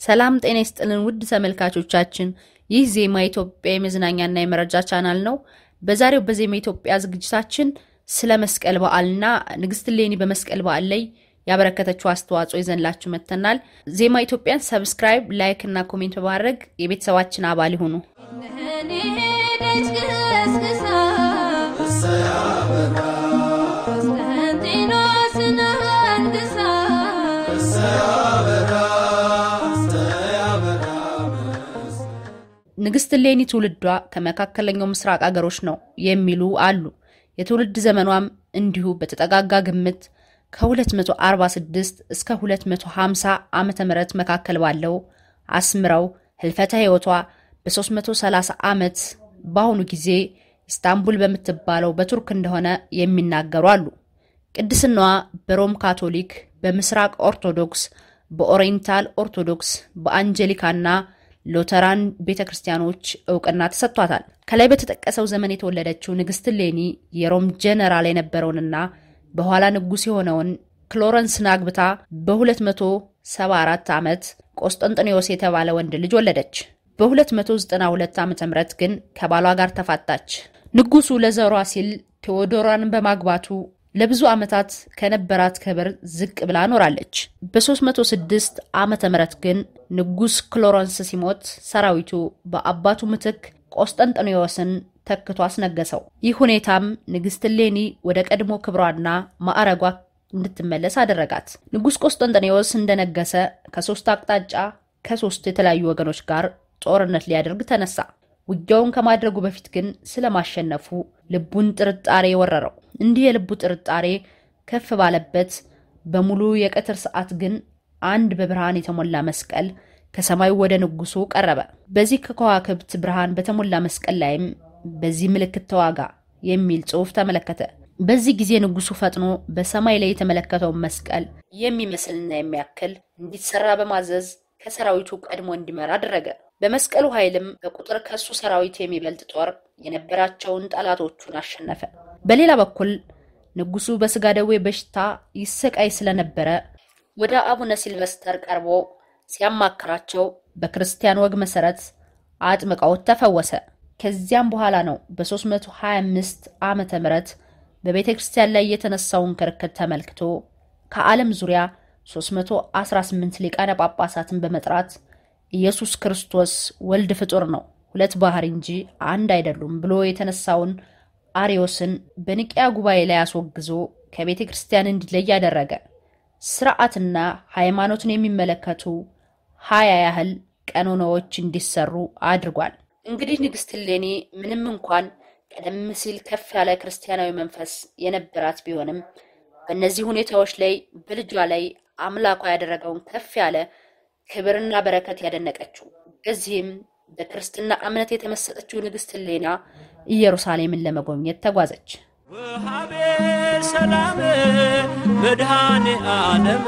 ሰላም ጤና ይስጥልን ውድ ተመልካቾቻችን፣ ይህ ዜማ ኢትዮጵያ የመዝናኛና የመረጃ ቻናል ነው። በዛሬው በዜማ ኢትዮጵያ ዝግጅታችን ስለ መስቀል በዓልና ንግስት እሌኒ በመስቀል በዓል ላይ ያበረከተችው አስተዋጽኦ ይዘንላችሁ መጥተናል። ዜማ ኢትዮጵያን ሰብስክራይብ፣ ላይክ እና ኮሜንት በማድረግ የቤተሰባችን አባል ይሁኑ። ንግስት እሌኒ ትውልዷ ከመካከለኛው ምስራቅ አገሮች ነው የሚሉ አሉ። የትውልድ ዘመኗም እንዲሁ በተጠጋጋ ግምት ከ246 እስከ 250 ዓመተ ምህረት መካከል ባለው አስምረው ህልፈተ ህይወቷ በ330 ዓመት በአሁኑ ጊዜ ኢስታንቡል በምትባለው በቱርክ እንደሆነ የሚናገሩ አሉ። ቅድስናዋ በሮም ካቶሊክ፣ በምስራቅ ኦርቶዶክስ፣ በኦሪየንታል ኦርቶዶክስ፣ በአንጀሊካና ሉተራን ቤተ ክርስቲያኖች እውቅና ተሰጥቷታል። ከላይ በተጠቀሰው ዘመን የተወለደችው ንግስት እሌኒ የሮም ጀነራል የነበረውንና በኋላ ንጉሥ የሆነውን ክሎረንስን አግብታ በ274 ዓመት ቆስጠንጥኔዎስ የተባለ ወንድ ልጅ ወለደች። በ292 ዓ ም ግን ከባሏ ጋር ተፋታች። ንጉሱ ለዘሯ ሲል ቴዎዶራን በማግባቱ ለብዙ ዓመታት ከነበራት ክብር ዝቅ ብላ ኖራለች። በ306 ዓመተ ምህረት ግን ንጉስ ክሎረንስ ሲሞት ሰራዊቱ በአባቱ ምትክ ቆስጠንጥኔዎስን ተክቶ አስነገሰው። ይህ ሁኔታም ንግስት እሌኒ ወደ ቀድሞ ክብሯና ማዕረጓ እንድትመለስ አደረጋት። ንጉስ ቆስጠንጥኔዎስ እንደነገሰ ከሶስት አቅጣጫ ከሶስት የተለያዩ ወገኖች ጋር ጦርነት ሊያደርግ ተነሳ። ውጊያውን ከማድረጉ በፊት ግን ስለማሸነፉ ልቡን ጥርጣሬ ወረረው። እንዲህ የልቡ ጥርጣሬ ከፍ ባለበት በሙሉ የቀትር ሰዓት ግን አንድ በብርሃን የተሞላ መስቀል ከሰማዩ ወደ ንጉሱ ቀረበ። በዚህ ከከዋክብት ብርሃን በተሞላ መስቀል ላይም በዚህ ምልክት ተዋጋ የሚል ጽሑፍ ተመለከተ። በዚህ ጊዜ ንጉሱ ፈጥኖ በሰማይ ላይ የተመለከተውን መስቀል የሚመስልና የሚያክል እንዲሰራ በማዘዝ ከሰራዊቱ ቀድሞ እንዲመራ አደረገ። በመስቀሉ ኃይልም በቁጥር ከሱ ሰራዊት የሚበልጥ ጦር የነበራቸውን ጠላቶቹን አሸነፈ። በሌላ በኩል ንጉሱ በስጋ ደዌ በሽታ ይሰቃይ ስለነበረ ወደ አቡነ ሲልቨስተር ቀርቦ ሲያማክራቸው በክርስቲያን ወግ መሰረት አጥምቀውት ተፈወሰ። ከዚያም በኋላ ነው በ325 ዓመተ ምህረት በቤተ ክርስቲያን ላይ የተነሳውን ክርክር ተመልክቶ ከዓለም ዙሪያ 318 ሊቃነ ጳጳሳትን በመጥራት ኢየሱስ ክርስቶስ ወልድ ፍጡር ነው፣ ሁለት ባህሪ እንጂ አንድ አይደሉም ብሎ የተነሳውን አሪዮስን በኒቅያ ጉባኤ ላይ አስወግዞ ከቤተ ክርስቲያን እንዲለይ ያደረገ። ስርዓትና ሃይማኖትን የሚመለከቱ ሀያ ያህል ቀኖናዎች እንዲሰሩ አድርጓል። እንግዲህ ንግስት እሌኒ ምንም እንኳን ቀደም ሲል ከፍ ያለ ክርስቲያናዊ መንፈስ የነበራት ቢሆንም በእነዚህ ሁኔታዎች ላይ በልጇ ላይ አምላኳ ያደረገውን ከፍ ያለ ክብርና በረከት ያደነቀችው በዚህም በክርስትና እምነት የተመሰጠችው ንግስት እሌኒ ኢየሩሳሌምን ለመጎብኘት ተጓዘች። ወሃቤ ሰላም መድኃኔ ዓለም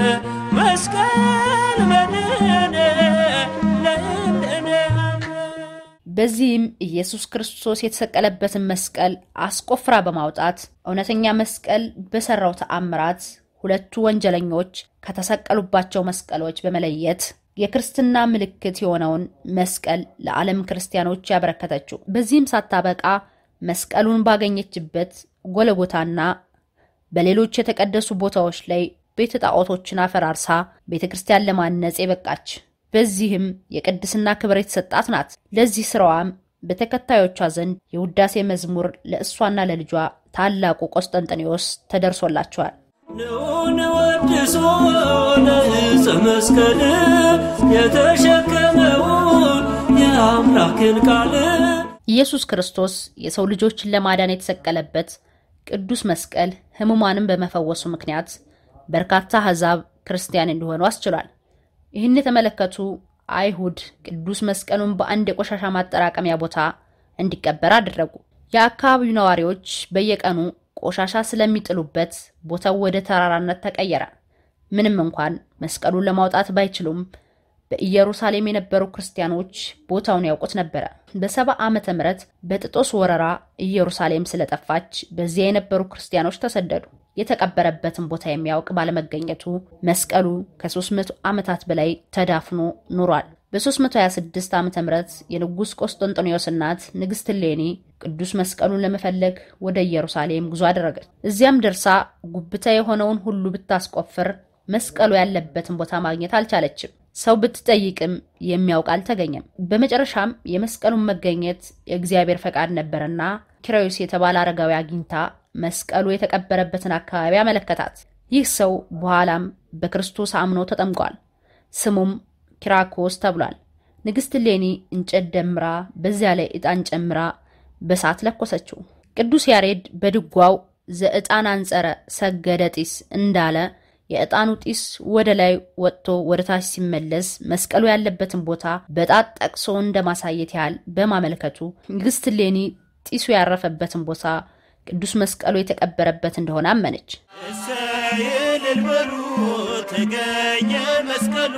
መስቀል መድኃኔ ለእንደኔ በዚህም ኢየሱስ ክርስቶስ የተሰቀለበትን መስቀል አስቆፍራ በማውጣት እውነተኛ መስቀል በሰራው ተአምራት ሁለቱ ወንጀለኞች ከተሰቀሉባቸው መስቀሎች በመለየት የክርስትና ምልክት የሆነውን መስቀል ለዓለም ክርስቲያኖች ያበረከተችው። በዚህም ሳታበቃ መስቀሉን ባገኘችበት ጎለጎታና በሌሎች የተቀደሱ ቦታዎች ላይ ቤተ ጣዖቶችን አፈራርሳ ቤተ ክርስቲያን ለማነጽ የበቃች በዚህም የቅድስና ክብር የተሰጣት ናት። ለዚህ ስራዋም በተከታዮቿ ዘንድ የውዳሴ መዝሙር ለእሷና ለልጇ ታላቁ ቆስጠንጥኔዎስ ተደርሶላቸዋል። ንዑን ወድሶ ለዕፀ መስቀል የተሸከመውን የአምላክን ቃል ኢየሱስ ክርስቶስ የሰው ልጆችን ለማዳን የተሰቀለበት ቅዱስ መስቀል ሕሙማንን በመፈወሱ ምክንያት በርካታ አሕዛብ ክርስቲያን እንዲሆኑ አስችሏል። ይህን የተመለከቱ አይሁድ ቅዱስ መስቀሉን በአንድ የቆሻሻ ማጠራቀሚያ ቦታ እንዲቀበር አደረጉ። የአካባቢው ነዋሪዎች በየቀኑ ቆሻሻ ስለሚጥሉበት ቦታው ወደ ተራራነት ተቀየረ። ምንም እንኳን መስቀሉን ለማውጣት ባይችሉም በኢየሩሳሌም የነበሩ ክርስቲያኖች ቦታውን ያውቁት ነበረ። በሰባ ዓመተ ምህረት በጥጦስ ወረራ ኢየሩሳሌም ስለጠፋች በዚያ የነበሩ ክርስቲያኖች ተሰደዱ። የተቀበረበትን ቦታ የሚያውቅ ባለመገኘቱ መስቀሉ ከ300 ዓመታት በላይ ተዳፍኖ ኑሯል። በ326 ዓ ም የንጉሥ ቆስጠንጦኒዮስ እናት ንግሥት እሌኒ ቅዱስ መስቀሉን ለመፈለግ ወደ ኢየሩሳሌም ጉዞ አደረገች። እዚያም ደርሳ ጉብታ የሆነውን ሁሉ ብታስቆፍር መስቀሉ ያለበትን ቦታ ማግኘት አልቻለችም። ሰው ብትጠይቅም የሚያውቅ አልተገኘም። በመጨረሻም የመስቀሉን መገኘት የእግዚአብሔር ፈቃድ ነበርና ኪራዩስ የተባለ አረጋዊ አግኝታ መስቀሉ የተቀበረበትን አካባቢ አመለከታት። ይህ ሰው በኋላም በክርስቶስ አምኖ ተጠምቋል። ስሙም ኪራኮስ ተብሏል። ንግሥት እሌኒ እንጨት ደምራ በዚያ ላይ ዕጣን ጨምራ በሳት ለኮሰችው። ቅዱስ ያሬድ በድጓው ዘዕጣን አንጸረ ሰገደ ጢስ እንዳለ የዕጣኑ ጢስ ወደ ላይ ወጥቶ ወደ ታች ሲመለስ መስቀሉ ያለበትን ቦታ በጣት ጠቅሶ እንደማሳየት ያህል በማመልከቱ ንግሥት እሌኒ ጢሱ ያረፈበትን ቦታ ቅዱስ መስቀሉ የተቀበረበት እንደሆነ አመነች። እሰይ እልል በሉ ተገኘ መስቀሉ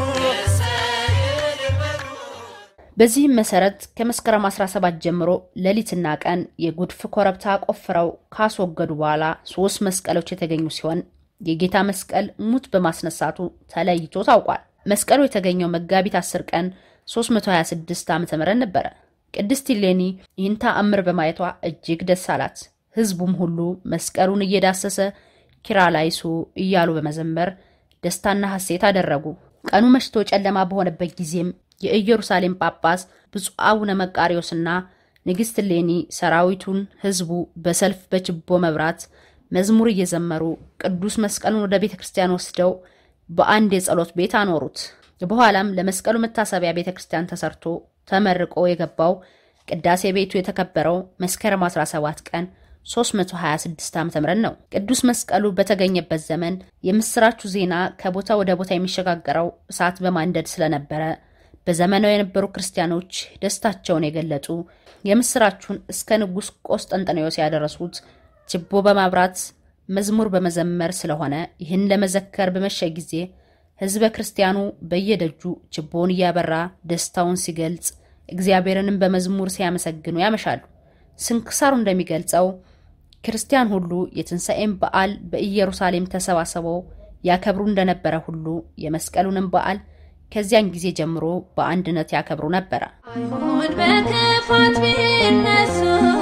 በዚህም መሰረት ከመስከረም 17 ጀምሮ ሌሊትና ቀን የጉድፍ ኮረብታ ቆፍረው ካስወገዱ በኋላ ሶስት መስቀሎች የተገኙ ሲሆን የጌታ መስቀል ሙት በማስነሳቱ ተለይቶ ታውቋል። መስቀሉ የተገኘው መጋቢት 10 ቀን 326 ዓ ም ነበረ። ቅድስት እሌኒ ይህን ተአምር በማየቷ እጅግ ደስ አላት። ሕዝቡም ሁሉ መስቀሉን እየዳሰሰ ኪርያላይሶ እያሉ በመዘመር ደስታና ሐሴት አደረጉ። ቀኑ መሽቶ ጨለማ በሆነበት ጊዜም የኢየሩሳሌም ጳጳስ ብፁዕ አቡነ መቃሪዎስና ንግሥት እሌኒ ሰራዊቱን፣ ሕዝቡ በሰልፍ በችቦ መብራት መዝሙር እየዘመሩ ቅዱስ መስቀሉን ወደ ቤተ ክርስቲያን ወስደው በአንድ የጸሎት ቤት አኖሩት። በኋላም ለመስቀሉ መታሰቢያ ቤተ ክርስቲያን ተሰርቶ ተመርቆ የገባው ቅዳሴ ቤቱ የተከበረው መስከረም 17 ቀን 326 ዓ.ም ነው። ቅዱስ መስቀሉ በተገኘበት ዘመን የምስራቹ ዜና ከቦታ ወደ ቦታ የሚሸጋገረው እሳት በማንደድ ስለነበረ በዘመናው የነበሩ ክርስቲያኖች ደስታቸውን የገለጡ የምስራቹን እስከ ንጉሥ ቆስጠንጠኔዎስ ያደረሱት ችቦ በማብራት መዝሙር በመዘመር ስለሆነ ይህን ለመዘከር በመሸ ጊዜ ሕዝበ ክርስቲያኑ በየደጁ ችቦውን እያበራ ደስታውን ሲገልጽ እግዚአብሔርንም በመዝሙር ሲያመሰግኑ ያመሻሉ። ስንክሳሩ እንደሚገልጸው ክርስቲያን ሁሉ የትንሣኤን በዓል በኢየሩሳሌም ተሰባስበው ያከብሩ እንደነበረ ሁሉ የመስቀሉንም በዓል ከዚያን ጊዜ ጀምሮ በአንድነት ያከብሩ ነበረ። አይሁድ በክፋት ቢነሱ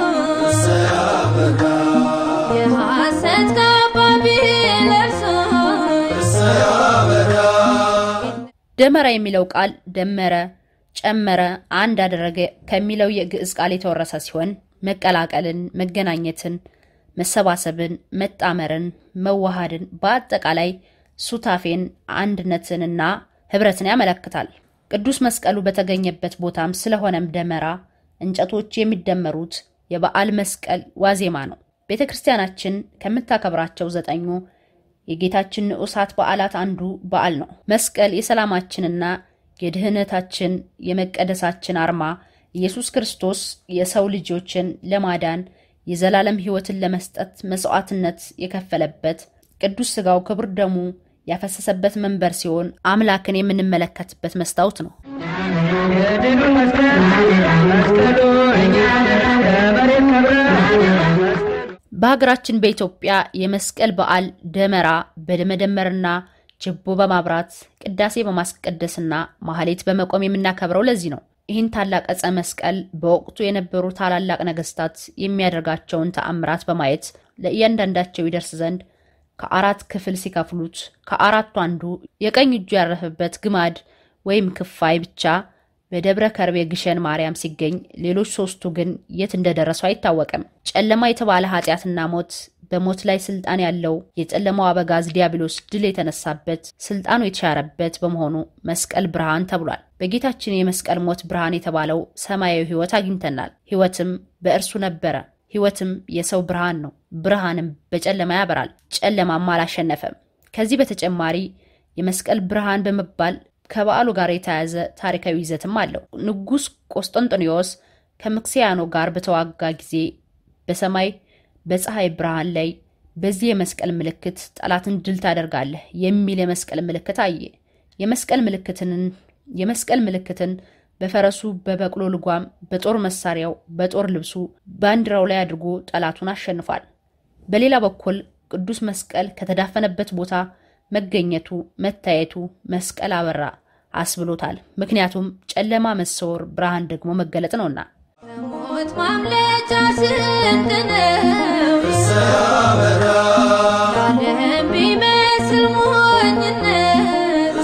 የሐሰት ካባ ቢለብሱ ደመራ የሚለው ቃል ደመረ፣ ጨመረ፣ አንድ አደረገ ከሚለው የግዕዝ ቃል የተወረሰ ሲሆን መቀላቀልን፣ መገናኘትን፣ መሰባሰብን፣ መጣመርን፣ መዋሃድን በአጠቃላይ ሱታፌን፣ አንድነትንና ህብረትን ያመለክታል። ቅዱስ መስቀሉ በተገኘበት ቦታም ስለሆነም ደመራ እንጨቶች የሚደመሩት የበዓል መስቀል ዋዜማ ነው። ቤተ ክርስቲያናችን ከምታከብራቸው ዘጠኙ የጌታችን ንዑሳት በዓላት አንዱ በዓል ነው። መስቀል የሰላማችንና የድህነታችን የመቀደሳችን አርማ ኢየሱስ ክርስቶስ የሰው ልጆችን ለማዳን የዘላለም ሕይወትን ለመስጠት መስዋዕትነት የከፈለበት ቅዱስ ሥጋው ክቡር ደሙ ያፈሰሰበት መንበር ሲሆን አምላክን የምንመለከትበት መስታወት ነው። በሀገራችን በኢትዮጵያ የመስቀል በዓል ደመራ በመደመርና ችቦ በማብራት ቅዳሴ በማስቀደስና ማህሌት በመቆም የምናከብረው ለዚህ ነው። ይህን ታላቅ ዕፀ መስቀል በወቅቱ የነበሩ ታላላቅ ነገስታት የሚያደርጋቸውን ተአምራት በማየት ለእያንዳንዳቸው ይደርስ ዘንድ ከአራት ክፍል ሲከፍሉት ከአራቱ አንዱ የቀኝ እጁ ያረፈበት ግማድ ወይም ክፋይ ብቻ በደብረ ከርቤ ግሸን ማርያም ሲገኝ ሌሎች ሶስቱ ግን የት እንደደረሱ አይታወቅም። ጨለማ የተባለ ኃጢአትና ሞት በሞት ላይ ስልጣን ያለው የጨለማው አበጋዝ ዲያብሎስ ድል የተነሳበት ስልጣኑ የተሻረበት በመሆኑ መስቀል ብርሃን ተብሏል። በጌታችን የመስቀል ሞት ብርሃን የተባለው ሰማያዊ ሕይወት አግኝተናል። ሕይወትም በእርሱ ነበረ። ሕይወትም የሰው ብርሃን ነው። ብርሃንም በጨለማ ያበራል፣ ጨለማም አላሸነፈም። ከዚህ በተጨማሪ የመስቀል ብርሃን በመባል ከበዓሉ ጋር የተያያዘ ታሪካዊ ይዘትም አለው። ንጉሥ ቆስጠንጢኖስ ከምክስያኖ ጋር በተዋጋ ጊዜ በሰማይ በፀሐይ ብርሃን ላይ በዚህ የመስቀል ምልክት ጠላትን ድል ታደርጋለህ የሚል የመስቀል ምልክት አየ። የመስቀል ምልክትንን የመስቀል ምልክትን በፈረሱ በበቅሎ ልጓም በጦር መሳሪያው በጦር ልብሱ ባንዲራው ላይ አድርጎ ጠላቱን አሸንፏል። በሌላ በኩል ቅዱስ መስቀል ከተዳፈነበት ቦታ መገኘቱ መታየቱ መስቀል አበራ አስብሎታል። ምክንያቱም ጨለማ መሰወር፣ ብርሃን ደግሞ መገለጥ ነውና። ከሞት ማምለጫ ስንቅ ነው ዓለም ቢመስል ሞኝነት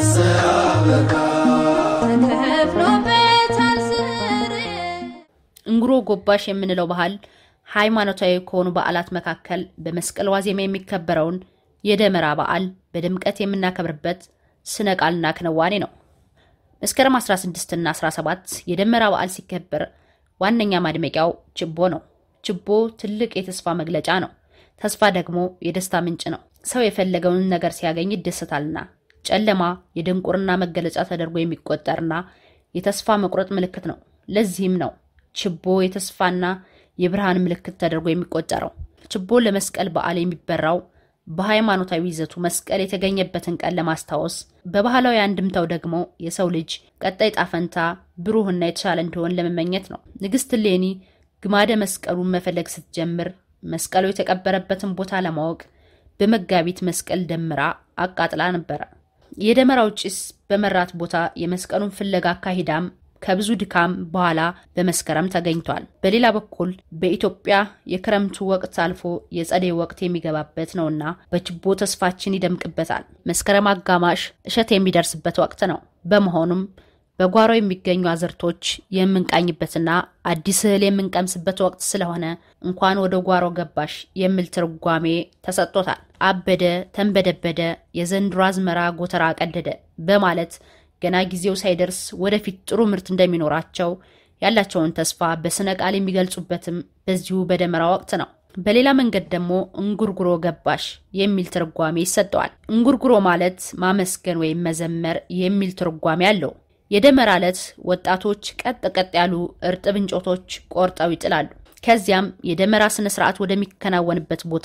ተከፍሎበታል ስር እንጉሮ ጎባሽ የምንለው ባህል ሃይማኖታዊ ከሆኑ በዓላት መካከል በመስቀል ዋዜማ የሚከበረውን የደመራ በዓል በድምቀት የምናከብርበት ስነ ቃልና ክንዋኔ ነው። መስከረም 16 እና 17 የደመራ በዓል ሲከበር ዋነኛ ማድመቂያው ችቦ ነው። ችቦ ትልቅ የተስፋ መግለጫ ነው። ተስፋ ደግሞ የደስታ ምንጭ ነው። ሰው የፈለገውን ነገር ሲያገኝ ይደሰታልና። ጨለማ የድንቁርና መገለጫ ተደርጎ የሚቆጠርና የተስፋ መቁረጥ ምልክት ነው። ለዚህም ነው ችቦ የተስፋና የብርሃን ምልክት ተደርጎ የሚቆጠረው። ችቦ ለመስቀል በዓል የሚበራው በሃይማኖታዊ ይዘቱ መስቀል የተገኘበትን ቀን ለማስታወስ፣ በባህላዊ አንድምታው ደግሞ የሰው ልጅ ቀጣይ ጣፈንታ ብሩህና የተሻለ እንዲሆን ለመመኘት ነው። ንግሥት እሌኒ ግማደ መስቀሉን መፈለግ ስትጀምር መስቀሉ የተቀበረበትን ቦታ ለማወቅ በመጋቢት መስቀል ደምራ አቃጥላ ነበረ። የደመራው ጭስ በመራት ቦታ የመስቀሉን ፍለጋ አካሂዳም ከብዙ ድካም በኋላ በመስከረም ተገኝቷል። በሌላ በኩል በኢትዮጵያ የክረምቱ ወቅት አልፎ የጸደይ ወቅት የሚገባበት ነውና በችቦ ተስፋችን ይደምቅበታል። መስከረም አጋማሽ እሸት የሚደርስበት ወቅት ነው። በመሆኑም በጓሮ የሚገኙ አዝርቶች የምንቃኝበትና አዲስ እህል የምንቀምስበት ወቅት ስለሆነ እንኳን ወደ ጓሮ ገባሽ የሚል ትርጓሜ ተሰጥቶታል። አበደ፣ ተንበደበደ፣ የዘንድሮ አዝመራ ጎተራ ቀደደ በማለት ገና ጊዜው ሳይደርስ ወደፊት ጥሩ ምርት እንደሚኖራቸው ያላቸውን ተስፋ በስነ ቃል የሚገልጹበትም በዚሁ በደመራ ወቅት ነው። በሌላ መንገድ ደግሞ እንጉርጉሮ ገባሽ የሚል ትርጓሜ ይሰጠዋል። እንጉርጉሮ ማለት ማመስገን ወይም መዘመር የሚል ትርጓሜ አለው። የደመራ ዕለት ወጣቶች ቀጥ ቀጥ ያሉ እርጥብ እንጨቶች ቆርጠው ይጥላሉ። ከዚያም የደመራ ስነ ስርዓት ወደሚከናወንበት ቦታ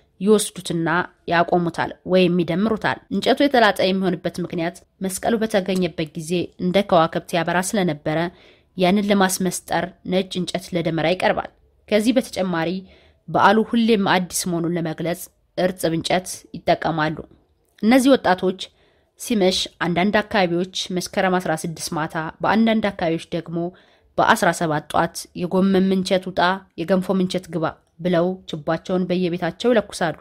ይወስዱትና ያቆሙታል ወይም ይደምሩታል። እንጨቱ የተላጠ የሚሆንበት ምክንያት መስቀሉ በተገኘበት ጊዜ እንደ ከዋክብት ያበራ ስለነበረ ያንን ለማስመስጠር ነጭ እንጨት ለደመራ ይቀርባል። ከዚህ በተጨማሪ በዓሉ ሁሌም አዲስ መሆኑን ለመግለጽ እርጥብ እንጨት ይጠቀማሉ። እነዚህ ወጣቶች ሲመሽ አንዳንድ አካባቢዎች መስከረም 16 ማታ፣ በአንዳንድ አካባቢዎች ደግሞ በ17 ጧት የጎመን ምንቸት ውጣ፣ የገንፎ ምንቸት ግባ ብለው ችቧቸውን በየቤታቸው ይለኩሳሉ።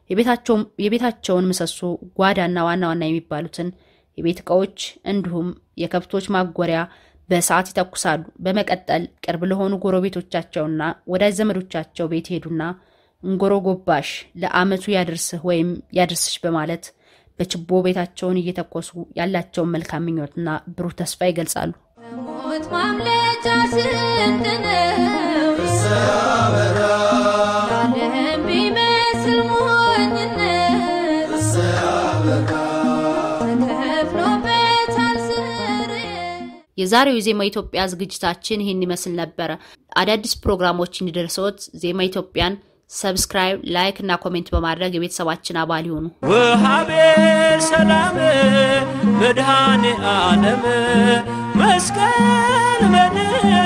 የቤታቸውን ምሰሶ፣ ጓዳና ዋና ዋና የሚባሉትን የቤት ዕቃዎች እንዲሁም የከብቶች ማጎሪያ በሰዓት ይተኩሳሉ። በመቀጠል ቅርብ ለሆኑ ጎረቤቶቻቸውና ወዳጅ ዘመዶቻቸው ቤት ሄዱና እንጎሮ ጎባሽ ለዓመቱ ያድርስህ ወይም ያድርስሽ በማለት በችቦ ቤታቸውን እየተኮሱ ያላቸውን መልካም ምኞትና ብሩህ ተስፋ ይገልጻሉ። ከሞት ማምለጫ ስንቅ ነው ዓለም ቢመስል ሞኝነት ተከፍሎበታል ስር የዛሬው የዜማ ኢትዮጵያ ዝግጅታችን ይህን ይመስል ነበረ። አዳዲስ ፕሮግራሞች እንዲደርሰዎት ዜማ ኢትዮጵያን ሰብስክራይብ፣ ላይክ እና ኮሜንት በማድረግ የቤተሰባችን አባል ይሁኑ። ወሃቤ ሰላም መድኃኔ ዓለም መስቀል መድኃኔ